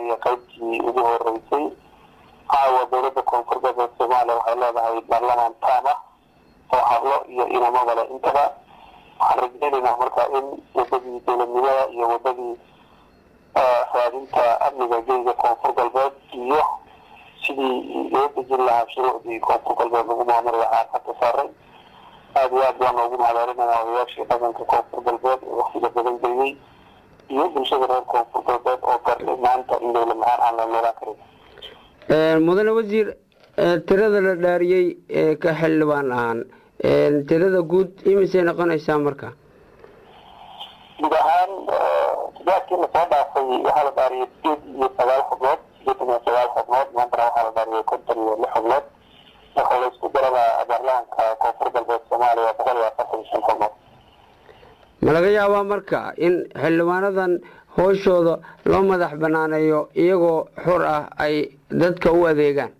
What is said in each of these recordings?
diyaariyay qaybtii ugu horeysay caawa dowladda koonfur galbeed soomaaliya waxay leedahay baarlamaan taam ah oo hablo iyo inamada leh intaba waxaan rajeynaynaa marka in wadadii dowladnimada iyo wadadii raadinta amniga geyga koonfur galbeed iyo sidii loo dejin lahaa shuruucdii koonfur galbeed lagu maamuli lahaa xagka saaray aada iyo aad baan noogu mahadcelinaya odayaashii dhaqanka koonfur galbeed ee waktiga badan geliyey iyo bulshada reer koonfur galbeed oo gartay maanta in dowlad la-aan aan la noolaan karin mudane wasiir tirada la dhaariyey ee ka xildhibaan ahaan tirada guud imisay noqonaysaa marka guud ahaan tijaabkii lasoo dhaafay waxaa la dhaariyay sideed iyo sagaal xubnood sideetan iyo sagaal xubnood maantana waxaa la dhaariyay konton iyo lix xubnood marka la isku darada baarlamaanka koonfur galbeed soomaaliya boqol iyo afartan iyo shan xubnood ma laga yaabaa marka in xildhibaanadan hooshooda loo madax banaaneeyo iyagoo xur ah ay dadka u adeegaan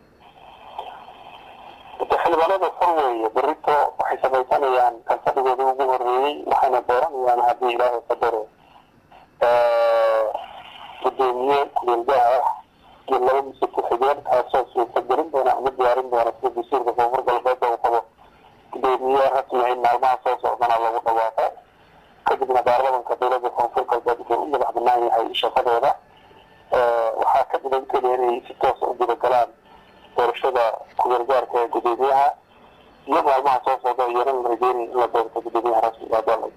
xildhibaanada xor weeye berito waxay samaysanayaan kalfadhigooda ugu horeeyey waxayna dooranayaan haddii ilaahay qadaro gudoomiye kuleelgaha ah iyo laba mise ku-xigeen kaasoo suurtagelin doona ama diyaarin doona sida dastuurka koonfur galbeed uu qabo gudoomiye rasmi in maalmaha soo socdana lagu dhawaaqo kadibna baarlamanka dowladda koonfur galbeed wuxuu u madax banaan yahay shaqadooda waxaa ka dhigan keliya inay si toosa u gudagalaan doorashada ku-gargaarka ee gudoomiyaha iyo maalmaha soo socda iyana la rajeynay in la doorto gudoomiyaha rasmiga